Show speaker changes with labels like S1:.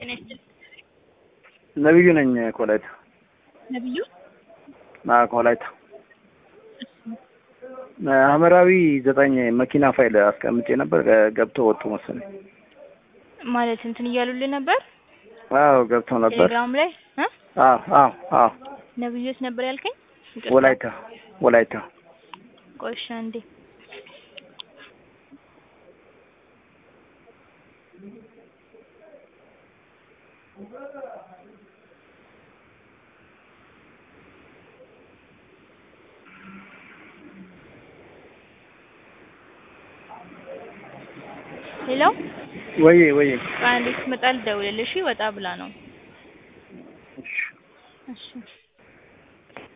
S1: ጤና ይስጥልኝ።
S2: ነብዩ ነኝ ከወላይታ።
S1: ነብዩ
S2: አዎ ከወላይታ ሐመራዊ ዘጠኝ መኪና ፋይል አስቀምጬ ነበር ገብተው ወጡ መሰለኝ።
S1: ማለት እንትን እያሉልን ነበር
S2: አዎ ገብተው ነበር።
S1: ቴሌግራም ላይ እ
S2: አዎ አዎ አዎ
S1: ነብዩስ ነበር ያልከኝ? ይቅርታ።
S2: ወላይታ ወላይታ
S1: ቆይ እሺ አንዴ ሄሎ
S2: ወዬ ወዬ
S1: አንዴ ስትመጣ ልደውልልሽ። ወጣ ብላ ነው።
S2: እሺ
S1: እሺ